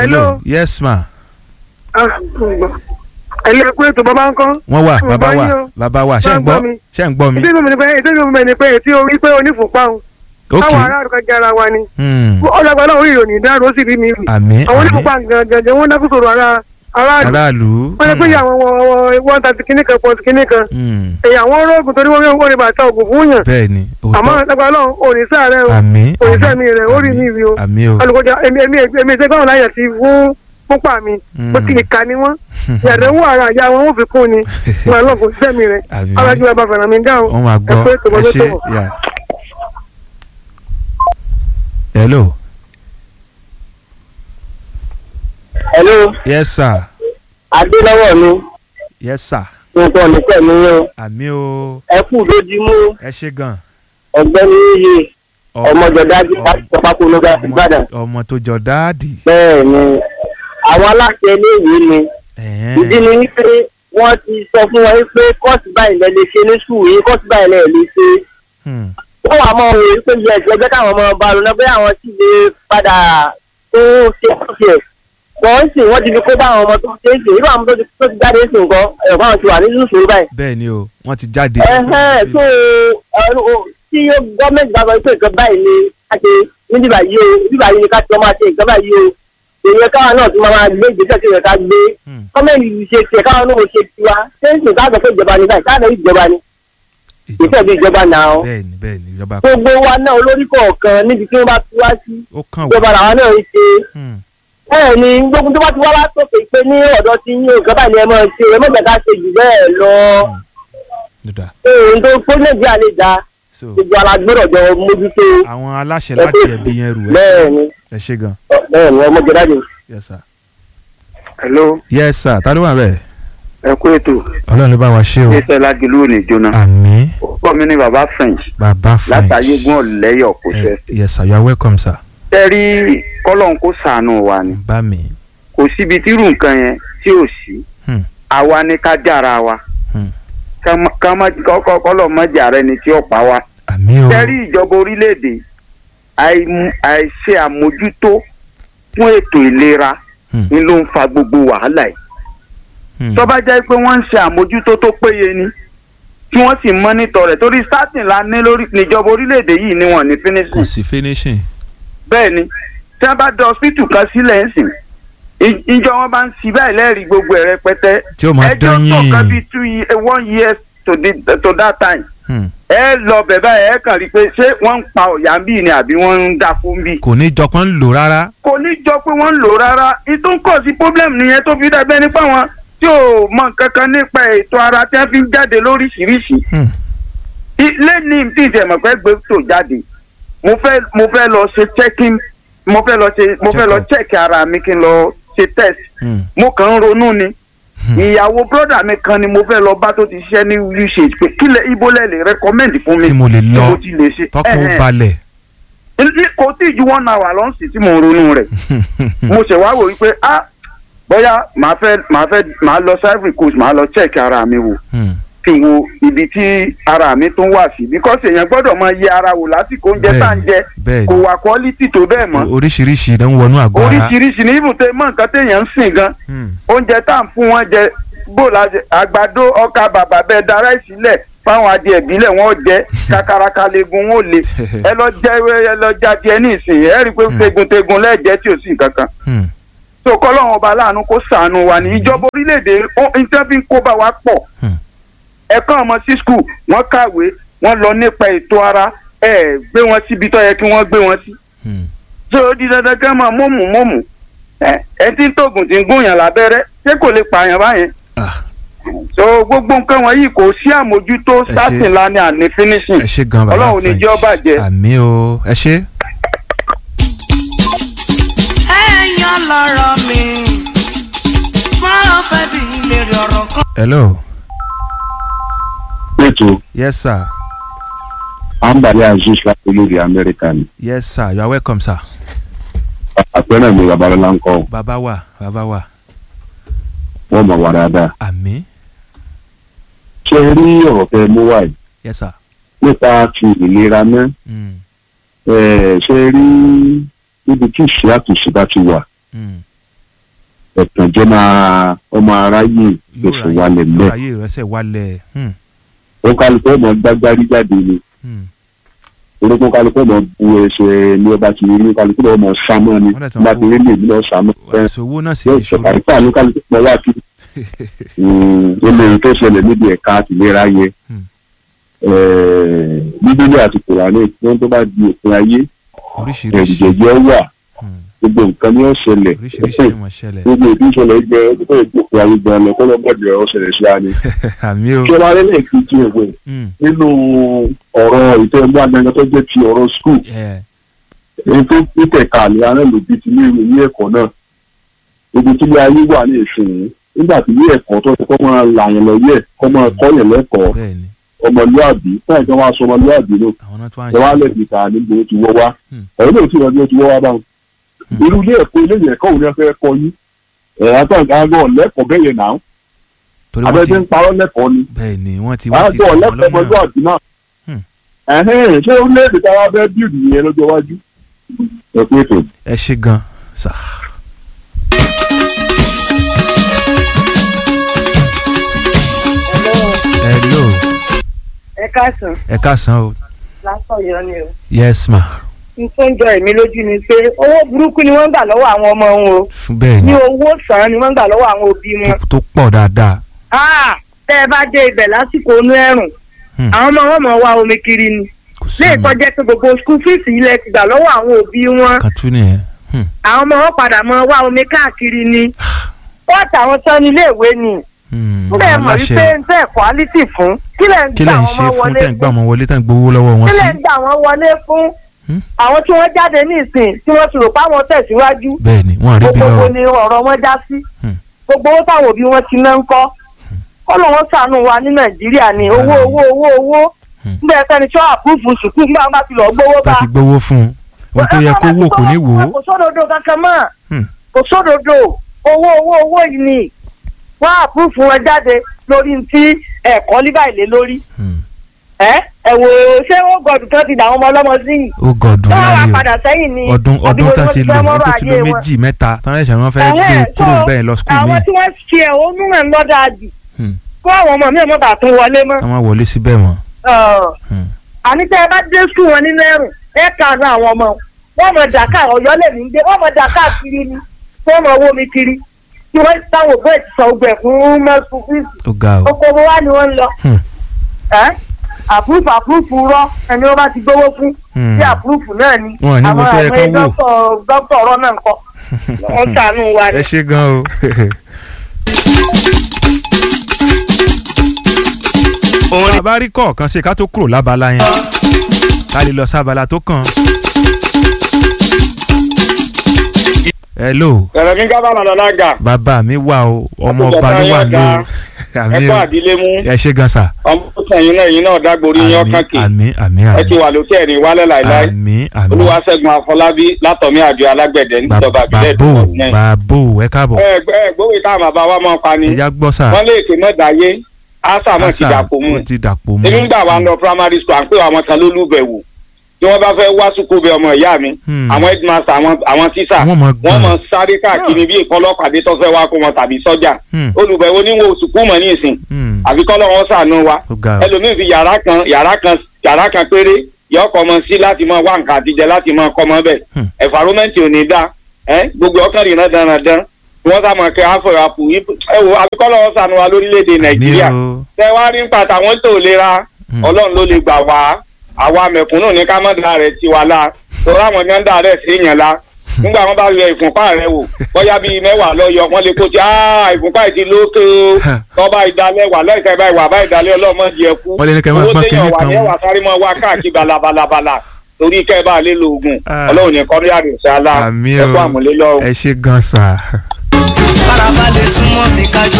Hello. yes ma ẹ̀lẹ́ pé ètò bàbá ń kọ́. wọ́n wà Mo bàbá bá wà yín o. bàbá wà ṣé Bá ń ń gbọ́ gbọ́ mi. ṣé ń gbọ́ mi ìdí mi ni pé ìdí mi ni pé ètí orí pé onífùnpá o. ok káwọn aráàlú kan jẹ́ ara wa ni. Hmm. ọlọ́gbà náà orí ìròyìn dáàrú ó sì rí mi rí. àmín àwọn àmín onífùnpá gangan wọ́n dákú sọ̀rọ̀ ara aráàlú. aráàlú wọ́n lè pé ìyá àwọn one thirty kìíní kan pọ̀ntì kìíní kan. Hmm. èyí àwọn olóògùn torí wọ́n wọ́n rí bàtà ògùn fún yàn. bẹ́ẹ̀ ni àmọ́ òótọ́ ọlọ́gbà náà òní sáàrẹ̀ o àmín òní àmín, sẹ́mi rẹ̀ ó rí mi rí o. àmín o alùpùpù èmi èmi èmi ṣe gbọ́dọ̀ láyẹ̀ sí fún púpà mi bó ti ìka ni wọ́n yàtọ̀ wọ ara àyà wọn ó fi kún ni wọn lọ kò sẹ́mi rẹ̀ àmín alájú ẹ bá fẹ̀ràn mi dáhùn wọ́n máa gbọ́ ẹ pé ẹ tòmọ́tò ṣe tòmọ́. yà. hello hello yes sir adélọ́wọ̀ mi yes sir nǹkan nípẹ̀ mi yẹn àmín o ẹ kú lójúmú ẹ ṣe gan ọ̀gbẹ́ni yìí Ọ- ọmọjọdájú ọ- láti sọpákó ló bá ìbàdàn ọmọ- ọmọ tó jọ dáàdì bẹ́ẹ̀ ni àwọn aláṣẹ iléèwé ni Ẹ̀hẹ́n. ìdí ni wípé wọ́n ti sọ fún wọn wípé kọ́ọ̀sì báyìí lẹ lè ṣe ní sùúrù yìí kọ́ọ̀sì báyìí lẹ lè ṣe Hmm. wọ́n wà mọ́ òun wípé yẹ ẹgbẹ́ káwọn ọmọ ọba lọ náà bóyá àwọn sì lè padà tó ṣe kọ́ọ̀sì ẹ̀ wọ́n sì wọ́n ti fi kó bá àwọn ọmọ tó ṣe é ṣe irú àwọn tó ti tó ti jáde sí nǹkan ẹ̀rọ báwọn ti wà ní sùúrù báyìí bẹ́ẹ̀ ni o wọ́n ti jáde. ẹhẹn tó ẹrú tí gọọmenti bá sọ pé nǹkan báyìí ni ká ṣe ní bíbá yìí o bíbá yìí ni ká ti ọmọ àti nǹkan báyìí o èèyàn káwọn náà tún máa máa gbé ìgbésẹ̀ tí ìrẹ̀ká gbé Hmm. gọọmenti yìí ṣe tiẹ̀ káwọn náà ṣe tiwa sẹ́ńsì ká sọ pé ìjọba ni báyìí káwọn ìjọba ni ìfẹ́ bí ìjọba náà o bẹ́ẹ̀ ni bẹ́ẹ̀ ni ìjọba gbogbo wa náà olórí kọ̀ọ̀kan níbi tí wọ́n bá ti wá sí ó kàn wá. ìjọba làwọn náà ń ṣe Hmm. bẹ́ẹ̀ ni gbogbo tó bá ti wá látòkè pé ní ọ̀dọ̀ tí yín nǹkan báyìí ni ẹ máa ṣe ẹ mọ̀gbẹ́ ká ṣe jù bẹ́ẹ̀ lọ Dada. ohun tó kó nàìjíríà lè dáa so gbogbo alágbèrò jọ mójútó àwọn aláṣẹ láti ẹbí yẹn rù ẹ bẹ́ẹ̀ ni ẹ ṣe gan. bẹ́ẹ̀ ni ọmọ jẹ́dájì. yes sir. hello yes sir ta ló wà bẹ́ẹ̀. ẹ kú ètò ọlọ́run ló bá wa ṣe o. iṣẹ́ lágìlú ò ní jóná àmín ọkọ mi ní baba french bàbá french. látàyégún ọ̀lẹ́yọ̀ kò Eh, ṣe. yes sir you are welcome sir. tẹ́rí kọ́lọ́n kó sànù wa ni bá mi. kò síbi tírú nǹkan yẹn tí ò sí Hmm. àwa ni ká jára wa Hmm. ká má- ká má kọ́kọ́ kọ́lọ́ má jàre ni tí ó pa wa. àmín o. tẹ́rí ìjọba orílẹ̀-èdè àìmú- àìṣe àmójútó fún ètò ìlera Hmm. ni ló ń fa gbogbo wàhálà yìí. Hmm. tó bá jẹ́ pé wọ́n ń ṣe àmójútó tó péye ni tí wọ́n sì mọ́nítọ̀ rẹ̀ torí starting la ní lórí níjọba orílẹ̀-èdè yìí ni wọ́n ní kò finishing sí finishing. bẹ́ẹ̀ ni tí wọ́n bá dá hospital kan sílẹ̀ ń sìn ì- ìjọ wọn bá ń sí báyìí lẹ́rìí gbogbo ẹ̀ rẹpẹtẹ tí ó máa ẹjọ́ dán tó kan yín. bíi two ye- eh, one years to, the, to that time Hmm. ẹ lọ bẹ̀ báyìí ẹ kàn rí i pé ṣé wọ́n ń pa ọ̀yà ń bì ni àbí wọ́n ń dákú ń bì. kò ní jọpọ̀ ń lò rárá. kò ní jọ pé wọ́n ń lò rárá ìtúnkọ̀ sí problem nìyẹn tó fi dàbẹ́ nípa wọn tí ò mọ nǹkan kan nípa ètò ara tí wọ́n fi ń jáde lóríṣiríṣi Hmm. ilé ní tí ìṣẹ̀mọ̀ fẹ́ gbé tó jáde mo fẹ́ mo fẹ́ lọ ṣe checking mo fẹ́ lọ ṣe mo fẹ́ lọ Check-up. check ara mi kí n lọ ṣe test Hmm. mo kàn ń ronú ni Hmm. ìyàwó brọ́dà mi kan ni mo fẹ́ lọ bá tó ti ṣiṣẹ́ ní usage pé kílẹ̀ ibo lẹ̀ lè recommend fún mi tí mo lè tí mo lọ ti lè ṣe tọkàn Ẹ̀hẹ̀n. balẹ̀. Ní- kò tí ì ju one hour lọ sí tí mo ń ronú rẹ̀ mo ṣe wá wò wípé ah bóyá màá fẹ́ màá fẹ́ màá lọ sí Ivory Coast màá lọ check ara mi wò Hmm. kí n wo ibi tí ara mi tún wà sí because èèyàn gbọ́dọ̀ máa yẹ ara wò lásìkò oúnjẹ tá à ń jẹ bẹ́ẹ̀ kò ni wà quality tó bẹ́ẹ̀ mọ́ oríṣiríṣi ló ń wọnú àgọ́ ara. oríṣiríṣi ní ibùdó mọ nǹkan téèyàn ń sìn gan Hmm. oúnjẹ tá à ń fún wọn jẹ bó la jẹ àgbàdo ọkà bàbà bẹ́ẹ̀ dára ìsílẹ̀ fáwọn adìẹ ìbílẹ̀ wọn jẹ kakaraka legun wọn ò le ẹ lọ jẹ ẹ lọ jẹ adìẹ ní ìsìn ẹ rí i pé tegun-tegun lẹ́ẹ̀jẹ́ tí ò sí nǹkan kan Hmm. so kọ́lọ́run ọba láàánú kó ṣàánú wa ní ìjọba orílẹ̀-èdè ó ń tẹ́ fi ń kó bá wa pọ̀ Hmm. ẹ̀kan ọmọ sí skul wọ́n kàwé wọ́n lọ nípa ètò ara ẹ̀ gbé wọn síbi tó yẹ kí wọ́n gbé wọn sí Hmm. so ó di dandan kí wọ́n máa mọ̀mù mọ̀mù ẹ ẹ tí ń tóògùn tí ń gúnyàn lábẹ́rẹ́ ṣé kò lè pààyàn báyẹn Ah, so gbogbo nǹkan wọ̀nyí kò sí àmójútó Ẹ ṣé. starting la ní àní finishing ẹ ṣe gan bàbá ọlọ́run ní jẹ́ ó bàjẹ́. àmì o ẹ ṣe. ẹ̀yàn lọ́rọ̀ mi máa fẹ́ bí lèrè ọ̀rọ̀ kan. hello ètò yes sir àǹbàlẹ azeez láti olórí amẹ́ríkà ni yes sir you are welcome sir. àpẹẹrẹ mi babalọla ń kọ bàbá wa bàbá wa wọn mọ wà dáadáa àmì ṣe rí ọ̀rọ̀ tẹ mú wáyé yes sir. nípa ti ìlera náà Hmm. ẹ ṣe rí níbi tí ìṣe àtúnṣe bá ti wà Hmm. ẹ̀tànjẹ́ máa ọmọ aráyè yóò oṣù ráyè wálẹ̀ yóò mẹ́ ráyè ìrẹsẹ̀ wálẹ̀ hmm, ó kálukú ọmọ gbágbárí jáde ni hmm. orúkọ kálukú ọmọ bu ẹsẹ̀ ní ọba ti rí kálukú ọmọ sámọ́ ni Wọ́n dẹ̀ tún bá kó- ti rí lè ní ọ̀sámọ́ àìsàn owó náà sì yóò ìṣòro ṣọ̀kà ìfà ní kálukú ọmọ wá kí olórí tó ṣẹlẹ̀ níbi ẹ̀ka àtìlera yẹ Hmm. bíbélì àti kùránì wọn tó bá di òpin ayé oríṣiríṣi ẹ̀rùjẹ̀jẹ̀ wà hmm, gbogbo nǹkan ní ọ̀ṣẹlẹ̀ oríṣiríṣi ni mo ṣẹlẹ̀ gbogbo ìdí ìṣẹ̀lẹ̀ gbẹ ọdún tó ìgbòkè ayé gan lọ kọ́ lọ́gbọ̀dẹ̀ ọ̀ṣẹlẹ̀ sí àná. àmì o kí ọba rẹ̀ kì í ti ẹ̀wẹ̀ hmm, nínú ọ̀rọ̀ ìtọ́ ẹgbẹ́ agbẹ́ngàn tó jẹ́ ti ọ̀rọ̀ skul yeah, èyí tó títẹ̀ka àlẹ́ arẹ́lòdì ti ní ilé ẹ̀kọ́ náà ibi tí ilé ayé wà ní ìsìn nígbà tí ilé ẹ̀kọ́ tó ti kọ́ máa là yẹn lọ yẹ kọ́ máa kọ́ yẹn lẹ́kọ̀ọ́ bẹ́ẹ̀ ni ọmọlúàbí táyà kan wá sọ ọmọlúàbí ló àwọn náà tó wá ń ẹ wá ṣe lẹ́bi ta níbo ó ti wọ́ wá Hmm. ẹ̀rọ náà ti rọ̀ bí ó ti wọ́ wá báwọn. irú ilé ẹ̀kọ́ ilé ẹ̀kọ́ òun ni wọ́n fẹ́ kọ́ yín ẹ̀ àtàgbà lẹ́kọ̀ọ́ bẹ́ẹ̀ yẹn náà torí wọ́n ti abẹ́jẹ́ ń parọ́ lẹ́kọ̀ọ́ ni bẹ́ẹ̀ ni wọ́n ti wọ́n ti àgọ́ kọ́ wọn lẹ́kọ̀ọ́ lọ́nà ọmọlúàbí náà Hmm. ẹ̀hẹ́n ṣé orílẹ̀-èdè tí a wá fẹ́ bíìdì yẹn lọ́jọ́ iwájú ẹ pé ètò ẹ ṣe gan sà hello ẹ káàsán ẹ káàsán o lásán yọ ni o. yes ma n tó ń jọ èmi lójú ni pé owó burúkú ni wọ́n ń gbà lọ́wọ́ àwọn ọmọ wọn o fún bẹ́ẹ̀ ní ni owó sàn ni wọ́n ń gbà lọ́wọ́ àwọn òbí wọn. tó pọ̀ dáadáa Ah, tẹ́ ẹ bá dé ibẹ̀ lásìkò inú ẹ̀rùn Hmm. àwọn ọmọ wọn mọ̀ wá omi kiri ni kò sí léè ọ̀nà tọ́jẹ́ pé gbogbo skul fíìsì ilẹ̀ ti gbà lọ́wọ́ àwọn òbí wọn kan tún nìyẹn Hmm, àwọn ọmọ wọn padà mọ wá omi káàkiri ni wọ́n tàwọn tán ní iléèwé ni hmm, kílẹ̀ àwọn mọ̀ aláṣẹ wípé ń tẹ́ quality fún kílẹ̀ ń kí gbà lẹ̀ ń wọ́n ṣe mọ́ fún wọlé tẹ̀ ń gbà fún wọn wọlé tẹ̀ ń gbowó lọ́wọ́ wọn sí kílẹ̀ ń gbà wọ́n wọlé fún Hmm. àwọn tí wọ́n jáde ní ìsìn tí wọ́n ti rò páwọn tẹ̀síwájú bẹ́ẹ̀ ni wọ́n àrí bí gbogbo lọ́wọ́ ni ọ̀rọ̀ wọn já sí Hmm. gbogbo owó táwọn òbí wọn ti ná ń kọ́ kọ́lọ̀ wọn ṣàánú wa ní nàìjíríà ni owó Àmín. owó owó owó Hmm. nígbà ẹ̀ka ni tí wọ́n àpúrúfù sùkúù nígbà wọn bá ti lọ gbówó tá bá ti gbowó fún un ohun tó yẹ kó wò kò ní wò ó kò sódodo kankan mọ́ Hmm. kò sódodo owó owó owó yìí ni wọ́n àpúrúfù wọn jáde lórí ti ẹ̀kọ́ líbà ìlé lórí Hmm, ẹ ẹ wò ó ṣé ó gọdù kan ti dà àwọn ọmọ ọlọ́mọ sí yìí ó gọ̀dùn wọ́n wá láyé padà sẹ́yìn ni o ọdún àbí ọdún wo tán ni ti wọ́n lò fẹ́ ó mọ́rọ̀ tó ti ayé lò wọn? méjì mẹ́ta tán ẹ̀ṣẹ̀ wọn fẹ́ gbé Ẹ̀hẹ́n, kúrò so, bẹ́ẹ̀ lọ skul mi àwọn tí wọ́n ṣe ẹ̀hónú náà ń lọ́dà jù Hmm. kó àwọn ọmọ mi ò mọ̀ bá tún wọlé mọ́. ká má wọlé síbẹ̀ mọ́ Ọ̀, Hmm, àní tẹ́ ẹ bá dé sùn wọn nínú ẹ̀rùn ẹ kàánú àwọn ọmọ wọn mọ dàkà ọ̀yọ́ lè ní gbé wọn mọ dàkà kiri ni wọn mọ owó mi kiri tí wọ́n táwọn òbí ẹ̀ ti sọ ọgbẹ́ fún mẹ́sùn fíìsì ó ga o oko owó wa ni wọ́n ń lọ. Hmm. Ẹ́ àpúrúfù àpúrúfù rọ ẹni wọ́n bá ti gbówó fún Hmm. bí àpúrúfù náà ni Wọn ò ní wo tó yẹ kán wò. dókítà dókítà ọ̀rọ̀ náà ń kọ́ wọ́n ṣàánú wa ni. ẹ ṣe gan o orin bàbá rí kọ̀ọ̀kan ṣe ká tó kúrò lábala yẹn ká lè lọ sábala tó kàn. hello ẹ̀rọ kí n kábàámà lọ́la gà bàbá mi wà o ọmọ Àkójọ ọba ló wà táyà ní o ga. àmì ẹ̀kọ́ o àdílé mú ẹ ṣe gan sa ọmọ tó sẹ́yìn náà yín náà dágborí yín àmì ọkàn kì àmì àmì ẹ ti àmì wà lókè ẹ̀rín wálẹ̀ láìláì àmì àmì olúwaṣẹ́gun afọlábí látọ̀mí àjọ alágbẹ̀dẹ níjọba àbílẹ̀ bàbò ìdúró náà. bàbò ẹ káàbọ̀ ẹ ẹ gbówó táwọn bàbá wa máa pa ni ẹja gbọ́ sà wọ́n lè ké mọ́dáyé ásà náà ti Àṣà, dàpọ̀ mú ó ti dàpọ̀ mú èmi ń gbà wá lọ primary school à ń pè àwọn kan lólùbẹ̀wò tí wọ́n bá fẹ́ wá sùkúù bẹ ọmọ ìyá mi Hmm. àwọn headmaster àwọn àwọn tíṣà Wọ́n mọ̀ wọ́n mọ̀ gbọ̀n. sáré káàkiri bí ìkọlọ́pàdé tó fẹ́ wá kó wọn tàbí sọ́jà Hmm. olùbẹ̀wò níwò sùkúù mọ̀ ní ìsìn Hmm. àfi kọ́lọ́ wọn sànú wa ó ga o ẹlòmíín fi yàrá kan yàrá kan yàrá kan péré yọkọ ọmọ sí láti máa wá nǹkan àtijọ́ láti máa kọ́ ọmọ bẹ́ẹ̀ Hmm. ẹ̀fàrómẹ́ǹtì ò ní dá ẹ gbogbo ọkàn rìnnà dandan wọ́n sá mọ̀ kẹ́ àfọ̀ àpò ẹ wo àfi kọ́lọ́ wọn sànú wa lórílẹ̀‐èdè nàìjíríà Àmì o. tẹ wá rí nípa tàwọn tó lera Hmm. ọlọ́run ló lè gbà wá àwa mẹ̀kúnnù ní ká má da rẹ̀ tiwa la torí àwọn kan dà rẹ̀ sí yẹn la nígbà wọn bá yọ ìfúnpá rẹ wò bóyá bíi mẹ́wàá lọ yọ wọn lè kó ti "Ah, ìfúnpá yìí ti lókè o tọ́ba ìdálẹ́ wà lẹ́sẹ̀ báyìí wà báyìí ìdálẹ́ ọlọ́mọ jẹ kú Wọ́n lè ní kẹ́ máa owó gbọ́n téèyàn kinní wà kan ní wò. ẹwà sáré mọ́ wá káàkiri balabalabala torí kẹ́ ẹ bá lè lo oògùn Ah. ọlọ́run ní kọ́rí àdìsálà àmì o ẹ̀kọ́ àmúlélọ́run. ẹ ṣe gan sa. farabalẹ̀ súnmọ́ mi kájọ.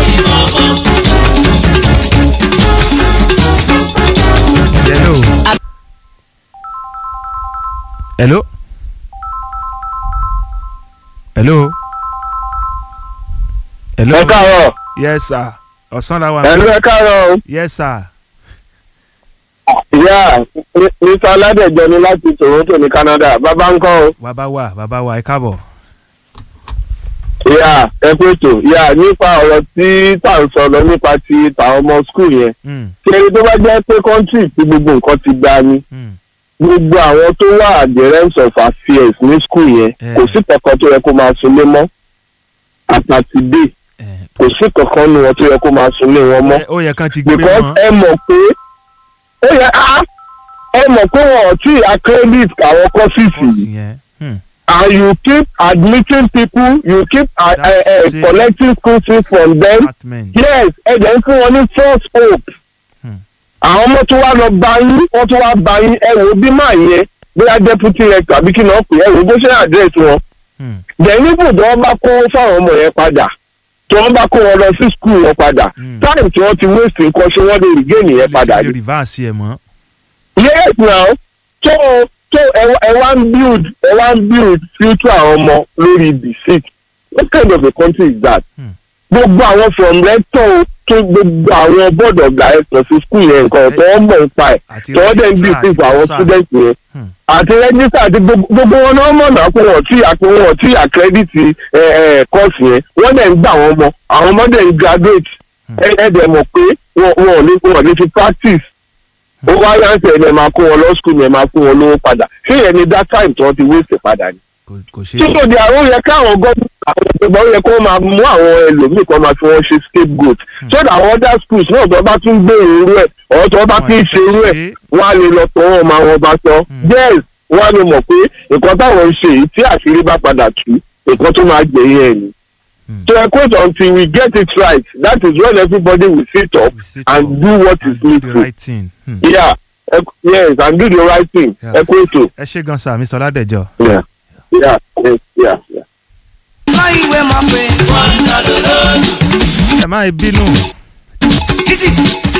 hello. hello. hello. hello. ẹ káàárọ̀ yes sir. ọ̀sán la wà. ẹ̀lú ẹ káàárọ̀ o. yes sir. ìyá mr aládẹjọ ni láti toronto ní canada bàbá ń kọ́ o. bàbá wa bàbá wa ẹ káàbọ̀. ìyá ẹ pé tó ìyá nípa ọ̀rọ̀ tí tá à ń sọ lọ nípa ti tàwọn ọmọ skul yẹn Mm, kéré tó bá jẹ́ pé kọ́ńtì tí gbogbo nǹkan ti gba ni mm. gbogbo àwọn tó wà adherents of affairs ní skul yẹn Eh. kò sí kankan tó yẹ kó máa sunlé mọ́ àtàtìdé Eh, kò sí kankan nu wọn tó yẹ kó máa sunlé wọn mọ́ ẹ- ó yẹ kán ti gbé because wọn. ẹ mọ̀ pé ó yẹ á ẹ mọ̀ pé wọn ò tí ì accredit àwọn courses Bọ́ọ̀sì yìí yẹn. Hmm, and you keep admitting people you keep uh, uh, uh, That's it. collecting school fees from them department. yes ẹ jẹ́ ń fún wọn ní false hope Hmm. àwọn ọmọ tó wá lọ bá yín wọ́n tó wá bá yín ẹ wò ó bí máa yẹ bóyá deputy rector àbí kí náà pè é ẹ wò ó bó ṣe address wọn Hmm, then níbo tí wọ́n bá kó fáwọn ọmọ yẹn padà tí wọ́n bá kó wọn lọ sí school wọn padà Hmm. time tí wọ́n ti waste nǹkan ṣé wọ́n lè regain yẹn padà lè ni reverse ẹ̀ mọ́. yes now so so ẹ wá- ẹ wá ń build ẹ wá ń build future àwọn ọmọ lórí deceit what kind of a country is that Hmm. gbogbo àwọn from rector tó gbogbo àwọn board of directors sí school yẹn nǹkan tó wọ́n mọ̀ nípa ẹ̀ àti tó wọ́n dẹ̀ ń bí registrar sí fún àwọn àti students yẹn Hmm. àti register àti gbogbo gbogbo wọn náà mọ̀ náà pé wọ́n tí àpò wọn tí àkẹ́dìtì course yẹn wọ́n dẹ̀ ń gbà wọ́n mọ̀ àwọn ọmọ dẹ̀ ń graduate Hmm. ẹ ẹ dẹ̀ mọ̀ pé wọn wọn ò ní wọn ò ní fi practice ó wá yánsẹ̀ ẹ̀ máa kó wọn lọ school yẹn máa kó wọn lówó padà ṣé yẹn ni that time tí wọ́n ti waste padà ni. kò kò ṣe é títò di àwọn yẹ káwọn gọ́ọ̀mù àwọn ìjọba ó yẹ kó máa mú àwọn ẹlòmíì kan máa fi wọn ṣe scapegoat so that àwọn other schools náà tó bá tún gbé irú ẹ̀ ọ̀ tó bá Wọ́n tún ti ṣe irú ẹ̀ ṣe é. wọ́n á lè lọ tọ́ wọn máa wọn bá sọ Hmm. yes wọ́n á lè mọ̀ pé nǹkan táwọn ń ṣe yìí tí àṣírí bá padà tú nǹkan tó máa gbẹ̀yìn ẹ̀ ni. Hmm. so ẹ quote until we get it right that is when everybody will sit up We sit and up do what is and do the needful right thing. Hmm. yeah ẹ- yes and do the right thing Yeah. ẹ quote ẹ ṣe gan sa mr ọládẹjọ. yeah yeah yes yeah yeah. kọ́ ìwé mọ̀ pé. ẹ má bínú Easy.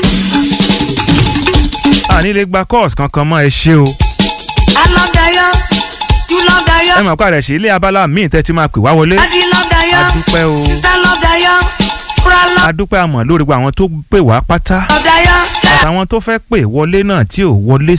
àní lè gba course kankan mọ́ ẹ ṣe o. I love Dayo. You love Dayo. ẹ mọ̀ pé àrẹ̀ sí ilé abala míì tẹ́ ti máa pè wá wọlé. Daddy love Dayo. A dúpẹ́ o. Sister love Dayo. Bra love a dúpẹ́ àmọ̀ lórí gbogbo àwọn tó pè wá pátá Dayo. àtàwọn tó fẹ́ pè wọlé náà tí ò wọlé